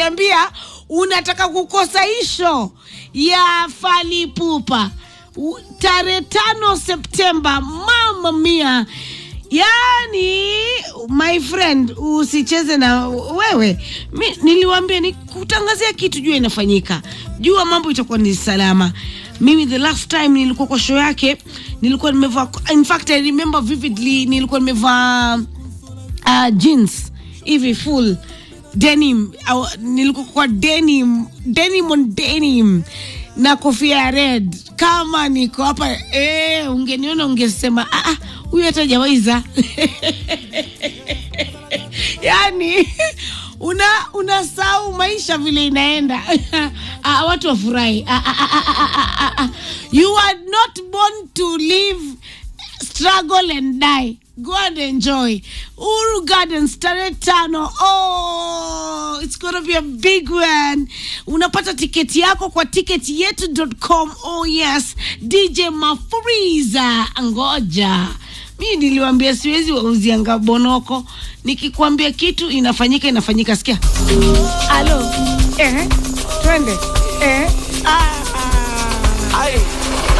ukaniambia unataka kukosa isho ya falipupa U- tarehe tano septemba mama mia yaani my friend usicheze na wewe mi, niliwambia nikutangazia kitu jua inafanyika jua mambo itakuwa ni salama mimi the last time nilikuwa kwa show yake nilikuwa nimevaa in fact i remember vividly nilikuwa nimevaa uh, jeans hivi full denim au, nilikuwa kwa denim denim on denim na kofia ya red kama niko hapa eh, ungeniona ungesema "Ah, ah, huyu hata jawaiza yani una unasahau maisha vile inaenda ah, watu wafurahi ah, ah, ah, ah, ah, ah, ah. you are not born to live struggle and die go and enjoy uru gardens tarehe tano oh, it's gonna be a big one unapata tiketi yako kwa tiketi yetu.com oh yes dj mafuriza ngoja mi niliwambia siwezi wauzianga bonoko nikikwambia kitu inafanyika inafanyika sikia alo eh, twende eh, ah, ah. Aye.